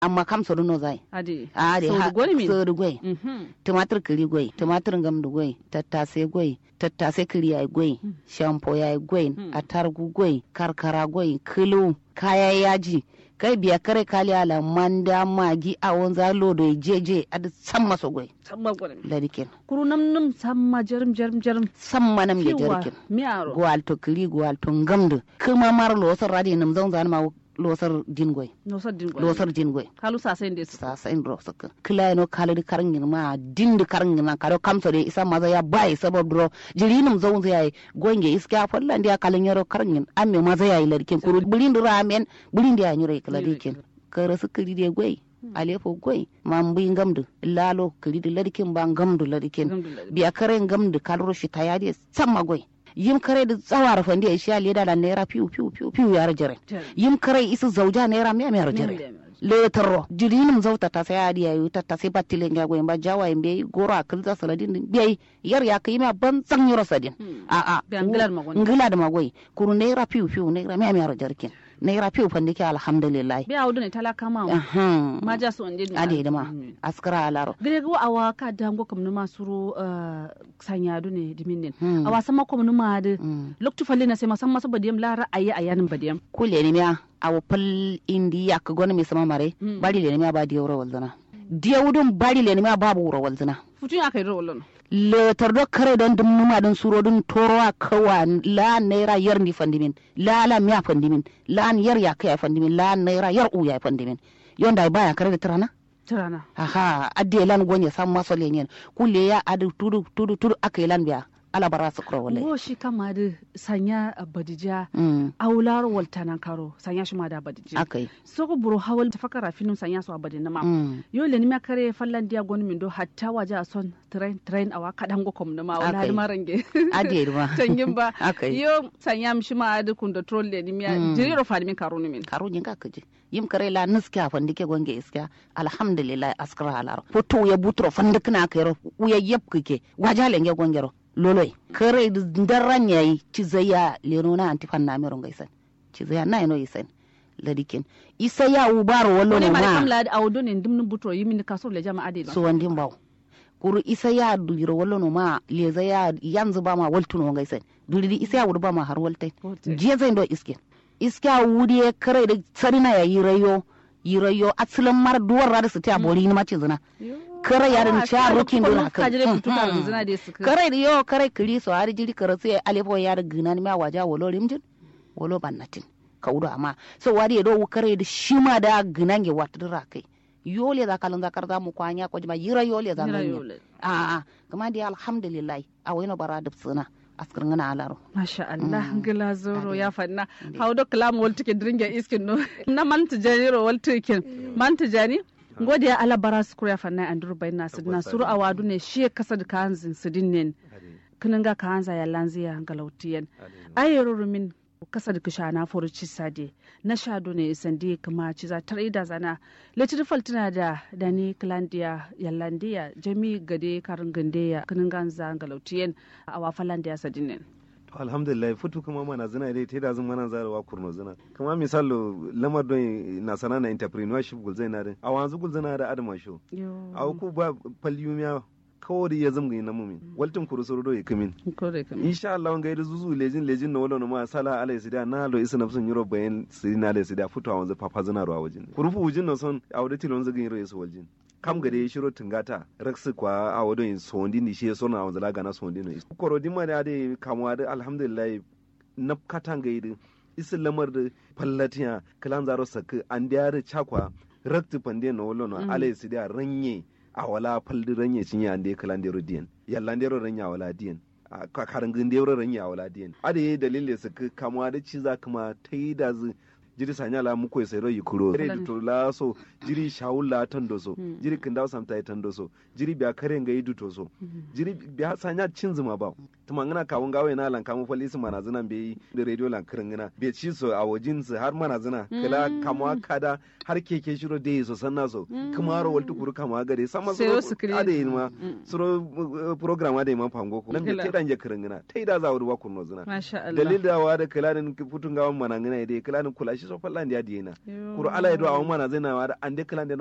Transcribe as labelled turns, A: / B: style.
A: amma kam so no zai
B: ade
A: a de ha
B: Saudi gwai min.
A: so gwai
B: Mhm.
A: tumatir kiri gwai tumatir gamdu gwai tattase gwai tattase kiri yayi gwai shampo yayi gwai atargu gwai karkara gwai kilo kaya yaji kai biya kare kali ala manda magi a wanza lodo jeje adi samma so gwai
B: Samma gwai min.
A: ladikin
B: kuru nam nam samma jarum jarum jarum
A: samma nam da
B: Kiwa
A: jarkin
B: miyaro
A: gwal to kiri gwal to gamdu kuma mar losar radi nam zan zan ma losar din gwai
B: no saddin gwai
A: losar din gwai
B: kalu sa sai ndes
A: sa sa in rosa ka kila no kala di karangin ma din di karangin na karo kamso de isa maza ya bai sabab dro jirinum zon zai gonge iska fallan dia kalin yaro karangin amme maza ya ilarkin kuru bulin ramen bulin dia nyure kala dikin kara su kiri de gwai alefo gwai mambi ngamdu lalo kiri di ladikin ba ngamdu ladikin
B: Alhamdulillah.
A: biya kare ngamdu kalro shi tayade samma gwai yim kare da tsawar fandi ya shi leda da naira piu piu piu piu ya rajare
B: Jere.
A: yim kare isu zauja naira miya miya rajare
B: Miya miya.
A: letaro jirinum zauta ta sai adi yayu ta ta sai battile nga go ba jawa imbe goro akil za saladin din biyai yar ya kai ma ban san yoro sadin
B: Hmm.
A: a a
B: Biya ngilar magwani.
A: ngila da magoi kuru naira piu piu naira miya miya jarkin naira piu fandi ke alhamdulillah
B: biya wudu ne talaka ma
A: ahan
B: ma ja so ande
A: ade da ma askara alaro
B: gare go awa ka dango kam numa suru uh, sanyadu ne dimin
A: Hmm.
B: awa sama kom numa de
A: Hmm.
B: loktu falle na sai masan masa badiyam la ra'ayi ayanin badiyam
A: kule ni miya awo pal indi yak gona mi sama mare
B: Mm.
A: bari le ni miya ba diyo ro walzana diyo wudun bari le ni miya babu wuro walzana
B: futun aka yi rawalon
A: letar do kare don dum numa don suro don toro a kawa la naira yar ni fandimin la la miya fandimin la an yar ya kai fandimin la naira yar u ya fandimin yonda baya kare da tirana
B: tirana
A: aha adde lan gonya sam maso lenyen kulle ya adu tudu tudu tudu akai lan biya ala bara su kuro wale
B: wo shi kama da sanya uh, badija
A: mm
B: aular waltanan karo sanya shi ma da badija
A: akai
B: soko buru hawal tafakara finum sanya su abadin nama
A: mm
B: yo le nima kare fallan dia gonu min do hatta waje a son train train awa kadan go kom nama wala
A: Akai.
B: har marange
A: adde ma
B: tangin ba
A: akai
B: yo sanya mi shi ma adu kun da troll le nimiya
A: Mm.
B: jiriro fadi min karo ni min
A: karo jin ka kaje yim kare la niska fandi ke gonge iska alhamdulillah askara halaro foto ya butro fandi kana kero uya yep kike wajale nge gongero loloy kare daran yayi ci zaya leno na anti fanna mero ngaisan ci zaya na ino isan ladikin isa ya ubaro wallo
B: wani
A: no
B: ma da
A: ma
B: kamla da awodo ne dimnin butro yimi ni kaso le jama'a de
A: so wandin baw kuru isa ya duliro wallo no ma leza ya yanzu ba ma waltuno ngaisan duliri isa ya wudu ba ma har waltai
B: Waltai.
A: jiya zai do iske iska wuri ya kare da sarina ya yi rayo yi rayo asalin mar duwar rada su ta bori ni mace zina kare ya da cha rokin dona
B: ka jire kutu ka zina de su
A: kare da yo kare kiri so har jiri kare sai alefo ya da gina ni ma waja wolo rimjin wolo bannatin kaudo amma so wari ya do kare da shi ma da gina nge watdura kai yole za kalan zakar za mu kwanya ko jima yira yole za nganya a a kuma dai alhamdulillah a wayno bara da tsina askar ngana alaro
B: Masha Allah, gila zoro ya fanna. How do kalam wal tikin dringa iskin no. Na man tijani ro wal tikin. Man tijani ngode ya ala bara su ya fanna andur bai na sidna suru awadu ne shi kasa da kanzin sidinen. Kinin ga kanza ya lanziya galautiyan. Ayero rumin kasa da kishana furuci sade na shado ne sandi kuma ci za ta da zana letir faltina da dani klandiya yallandiya jami gade karin gandeya kinin ganza galautiyan a wafalandiya sadinen
C: to alhamdulillah futu kuma mana zina dai ta da zan mana zarawa kurno zina kuma misalo lamar don na sana na entrepreneurship gulzai na din a wanzu gulzai da adama show a ku ba falyumiya kawai ya zama na mumin waltin kuru soro do kamin insha Allah ngai da zuzu lejin lejin na wala no ma sala alai sida na lo isa nafsun yuro bayan sina alai sida futu a wanzu papa zina ro a wajin kurufu wujin no son a wadati lon zagin yuro isa waljin kam gade shiro tungata raksu kwa a wadon sondi ni shi sona a wanzu laga na sondi no koro dimma da ade kamwa da alhamdulillah na katanga yi isa lamar da fallatiya kalan zaro sakka an da chakwa rakti pande no wala no alai sida ranye a wala faldi ranye cinye an de kalan dero diyan yalla dero ranya wala diyan a karangin dero ranya wala diyan ade dalile su kamwa da ci za kuma ta yi da zu jiri sanya la muko sai ro yikuro re to la so jiri shawula tan do so jiri kindaw samta tan do so jiri biya kare nga yidu to so jiri biya sanya cin zuma ba tuma ngana kawun gawe na lan kamu falisi mana zina be da radio lan kirin ngana be ci so a wajin su har mana zina kala kamwa kada har keke shiro de so sanna so kuma ro waltu kuru kama gade sama so ade ma suro program ade ma pango ko nan te dan je kirin ngana tai da za wuri wa kunno zina dalil da wa da kala din futun gawan mana ngana ide kala din kula shi so fallan dia diena kuru ala ido awon mana zai na wa ande kala